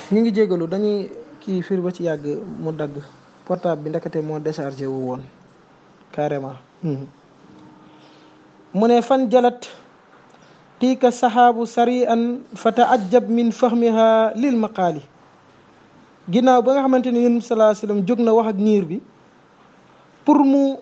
ñu ngi jégalu dañuy kii fir ba ci yàgg mu dagg portable bi ndekete moo déchargé wu woon carrément mu ne fan jalat tiika saxaabu sari an fa taajab min fahmiha lil maqaali ginnaaw ba nga xamante ne yonent bi salaa sallam jóg na wax ak niir bi pour mu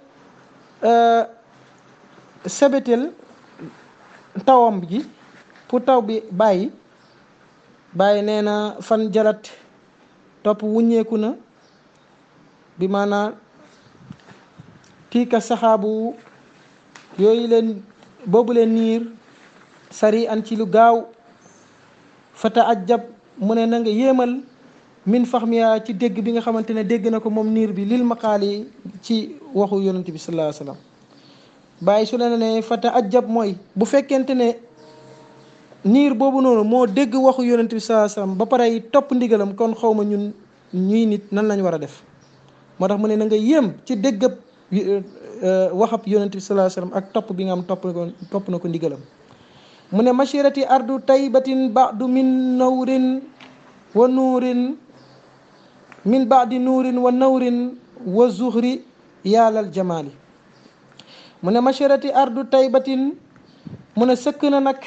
sebetel tawam gi pour taw bi bàyyi bàyyi nee na fan jalat topp wuññeeku na bi maanaa tiika saxaabu yooyu leen boobu leen niir sari an ci lu gaaw fa taajab mu ne na nga yéemal min faxmiya ci dégg bi nga xamante ne dégg na ko moom niir bi lil maqaali ci waxu yonent bi sallallahu alayhi wasallam bàyyi su la ne fa taajab mooy bu fekkente ne niir boobu noonu moo dégg waxu yonent bi sallallahu alayhi wasallam ba pare topp ndigalam kon xaw ma ñun ñuy nit nan lañ war a def moo tax mu ne na nga yéem ci déggab waxab yonent bi sallallahu alayhi wasallam ak topp bi nga am topp na ko topp na ko ndigalam mu ne mashirati ardu taybatin ba'du min nawrin wa nuurin min baadi nuurin wa nawrin wa zuhri yaalal jamaali mu ne mashirati ardu taybatin mu ne sëkk na nag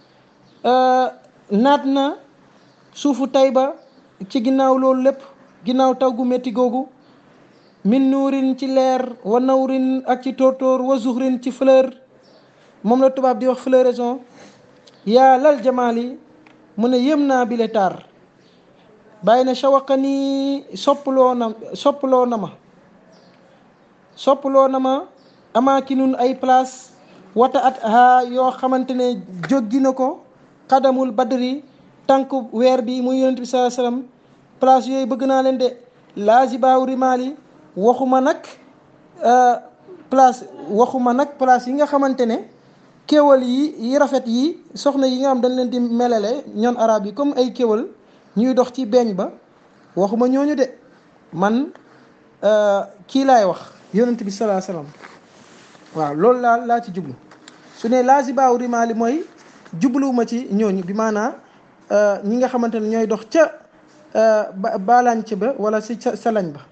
naat na suufu tayba ci ginnaaw loolu lépp ginnaaw taw gu métti googu min nuurin ci leer wa nawrin ak ci tóortóor wa zuhrin ci fleur moom la tubaab di wax floraison yaalal jamaali mu ne yëm naa bile taar bàyyi na shawaqa nii soppaloo na soppaloo na ma soppaloo na ma amaakinun ay place wata at ha yoo xamante ne jóggi na ko xadamul badri tànk weer bi muy yonent bi sallallahu alayhi wasallam place yooyu bëgg naa leen de laazibaaw rimaali waxuma nag place waxuma nag place yi nga xamante ne kéwal yi yi rafet yi soxna yi nga xam dañ leen di melale ñoon arab yi comme ay kéwal ñuy dox ci beeñ ba waxuma ñooñu de man kii laay wax yonent bi salaa salaam waaw loolu laa laa ci jublu su ne laazibaaw rimaali mooy jubluwuma ci ñooñu bi maanaa ñi nga xamante ne ñooy dox ca baalañc ba wala si salañ ba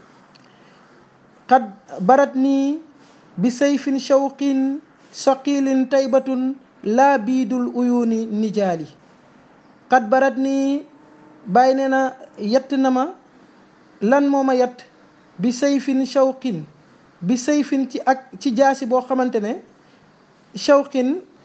xad barat nii bi sayfin shawqin saqilin taybatun laa biidul uyuni nijaali xad barat nii bàyyi nee na yett na ma lan moo ma yett bi sayfin shawqin bi sayfin ci ak ci jaasi boo xamante ne shawqin